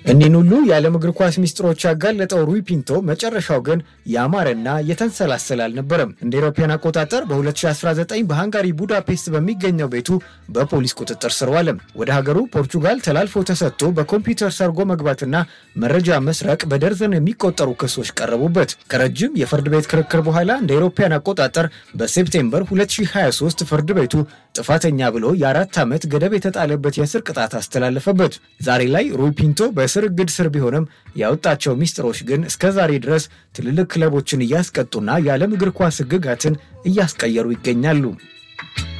እኒህን ሁሉ የዓለም እግር ኳስ ሚስጥሮች ያጋለጠው ሩይ ፒንቶ መጨረሻው ግን ያማረና የተንሰላሰለ አልነበረም። እንደ አውሮፓውያን አቆጣጠር በ2019 በሃንጋሪ ቡዳፔስት በሚገኘው ቤቱ በፖሊስ ቁጥጥር ስር ዋለ። ወደ ሀገሩ ፖርቹጋል ተላልፎ ተሰጥቶ በኮምፒውተር ሰርጎ መግባትና መረጃ መስረቅ በደርዘን የሚቆጠሩ ክሶች ቀረቡበት። ከረጅም የፍርድ ቤት ክርክር በኋላ እንደ አውሮፓውያን አቆጣጠር በሴፕቴምበር 2023 ፍርድ ቤቱ ጥፋተኛ ብሎ የአራት ዓመት ገደብ የተጣለበት የእስር ቅጣት አስተላለፈበት። ዛሬ ላይ ሩይ ፒንቶ በእስር እግድ ስር ቢሆንም ያወጣቸው ሚስጥሮች ግን እስከ ዛሬ ድረስ ትልልቅ ክለቦችን እያስቀጡና የዓለም እግር ኳስ ሕግጋትን እያስቀየሩ ይገኛሉ።